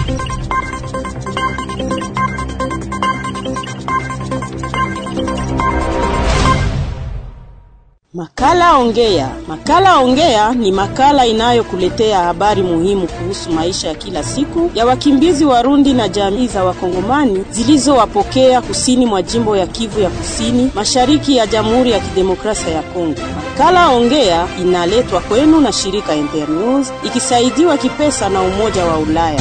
Makala Ongea. Makala Ongea ni makala inayokuletea habari muhimu kuhusu maisha ya kila siku ya wakimbizi Warundi na jamii za Wakongomani zilizowapokea kusini mwa jimbo ya Kivu ya Kusini, mashariki ya Jamhuri ya Kidemokrasia ya Kongo. Makala Ongea inaletwa kwenu na shirika Internews ikisaidiwa kipesa na Umoja wa Ulaya.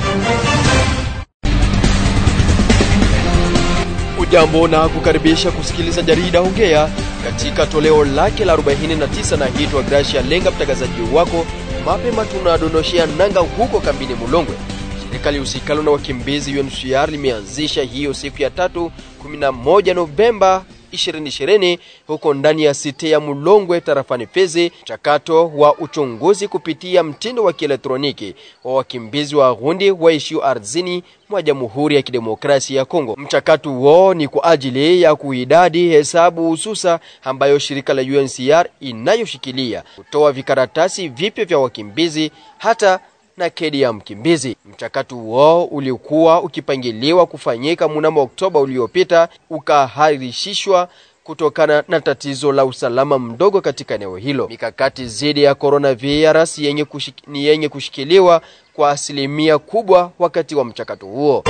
Ujambo na kukaribisha kusikiliza jarida Ongea katika toleo lake la 49 na hitwa Gracia Lenga, mtangazaji wako. Mapema tunadondoshea nanga huko kambini Mulongwe. Shirika lihusikalo na wakimbizi UNHCR limeanzisha hiyo siku ya tatu 11 Novemba 2020 huko ndani ya site ya Mulongwe tarafani Fizi, mchakato wa uchunguzi kupitia mtindo wa kielektroniki wa wakimbizi wa Burundi waishio ardhini mwa Jamhuri ya Kidemokrasia ya Kongo. Mchakato huo ni kwa ajili ya kuidadi hesabu hususa ambayo shirika la UNHCR inayoshikilia kutoa vikaratasi vipya vya wakimbizi hata na kedi ya mkimbizi. Mchakato huo ulikuwa ukipangiliwa kufanyika mnamo Oktoba uliopita, ukahairishishwa kutokana na tatizo la usalama mdogo katika eneo hilo. Mikakati dhidi ya coronavirus yenye kushik, ni yenye kushikiliwa kwa asilimia kubwa wakati wa mchakato huo.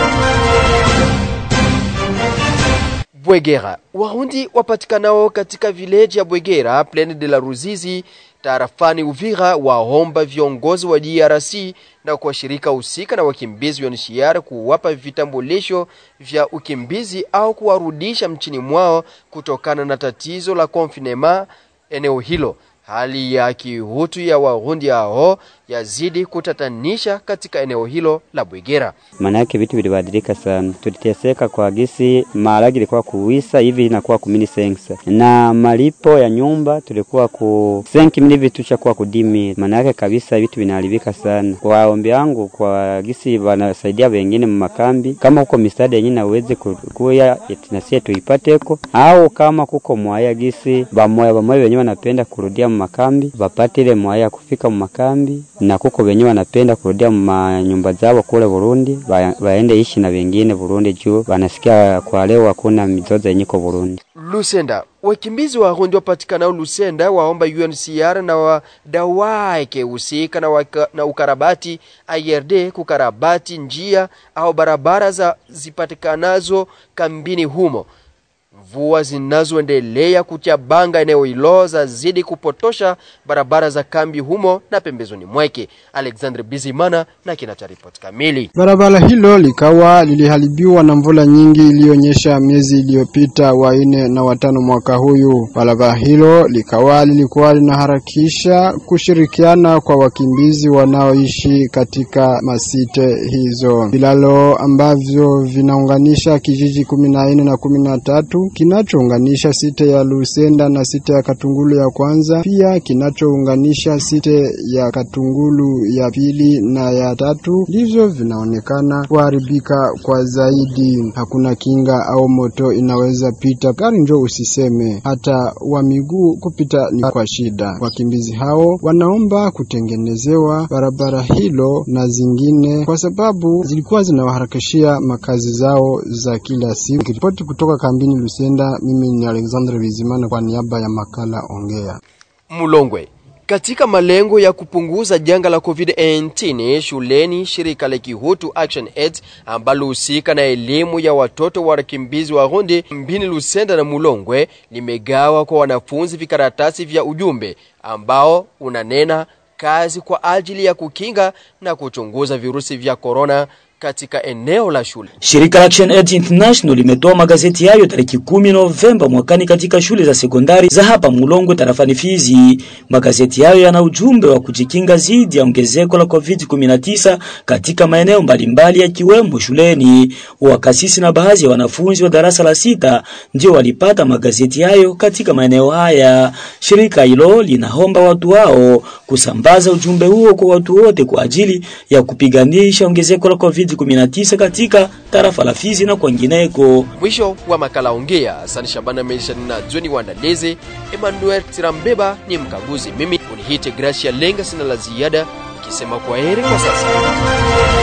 Bwegera, Warundi wapatikanao katika vileji ya Bwegera, Plaine de la Ruzizi tarafani Uvira waomba viongozi wa DRC na kwa shirika husika na wakimbizi wa UNHCR kuwapa vitambulisho vya ukimbizi au kuwarudisha mchini mwao kutokana na tatizo la confinement eneo hilo. Hali ya kihutu ya Warundi hao yazidi kutatanisha katika eneo hilo la Bwegera. Maana yake vitu vilibadilika sana, tuliteseka kwa gisi maharagi ilikuwa kuwisa hivi inakuwa kumini sensa na malipo ya nyumba tulikuwa ku senki mili vitu chakuwa kudimi. Maana yake kabisa vitu vinaharibika sana. Kwa ombi yangu kwa gisi wanasaidia wengine mmakambi, kama huko misaada yenyewe na uweze kuya nasie tuipateko, au kama kuko mwaya gisi bamoya bamoya wenyewe wanapenda kurudia mmakambi wapate ile mwaya kufika mmakambi na kuko wenyewe wanapenda kurudia manyumba zao kule Burundi, waende ishi na wengine Burundi juu wanasikia kwa leo hakuna mizozo yenye ko Burundi. Lusenda, wakimbizi wa Burundi wapatikanao Lusenda waomba UNHCR na wadau wake husika na, waka, na ukarabati IRD kukarabati njia au barabara za zipatikanazo kambini humo. Mvua zinazoendelea kuchabanga eneo hilo zazidi kupotosha barabara za kambi humo na pembezoni mwake. Alexandre Bizimana na kina cha ripoti kamili. Barabara hilo likawa liliharibiwa na mvula nyingi iliyonyesha miezi iliyopita wa nne na watano mwaka huyu. Barabara hilo likawa lilikuwa linaharakisha kushirikiana kwa wakimbizi wanaoishi katika masite hizo. Vilalo ambavyo vinaunganisha kijiji kumi na nne na kumi na tatu kinachounganisha site ya Lusenda na site ya Katungulu ya kwanza, pia kinachounganisha site ya Katungulu ya pili na ya tatu, ndivyo vinaonekana kuharibika kwa zaidi. Hakuna kinga au moto inaweza pita, gari njo usiseme, hata wa miguu kupita ni kwa shida. Wakimbizi hao wanaomba kutengenezewa barabara hilo na zingine, kwa sababu zilikuwa zinawaharakishia makazi zao za kila siku. Ripoti kutoka kambini Lusenda, mimi ni Alexandre Bizimana kwa niaba ya makala Ongea. Mulongwe. Katika malengo ya kupunguza janga la COVID-19 shuleni, shirika la Kihutu Action Aid ambalo husika na elimu ya watoto wa wakimbizi wa Burundi mbini Lusenda na Mulongwe limegawa kwa wanafunzi vikaratasi vya ujumbe ambao unanena kazi kwa ajili ya kukinga na kuchunguza virusi vya korona katika eneo la shule. Shirika la Action Aid International limetoa magazeti hayo tarehe kumi Novemba mwakani katika shule za sekondari za hapa Mulongwe tarafani Fizi. Magazeti hayo yana ujumbe wa kujikinga dhidi ya ongezeko la COVID-19 katika maeneo mbalimbali yakiwemo shuleni. Wakasisi na baadhi ya wanafunzi wa darasa la sita ndio walipata magazeti hayo katika maeneo haya. Shirika hilo linaomba watu wao kusambaza ujumbe huo kwa watu wote kwa ajili ya kupiganisha ongezeko la COVID COVID-19 katika tarafa la Fizi na kwengineko. Mwisho wa makala Ongea. Asante Shabana Meisha na Joni Wandaleze, Emmanuel Tirambeba ni mkaguzi. Mimi unihite Gracia Lenga, sina la ziada, ikisema kwa heri kwa sasa.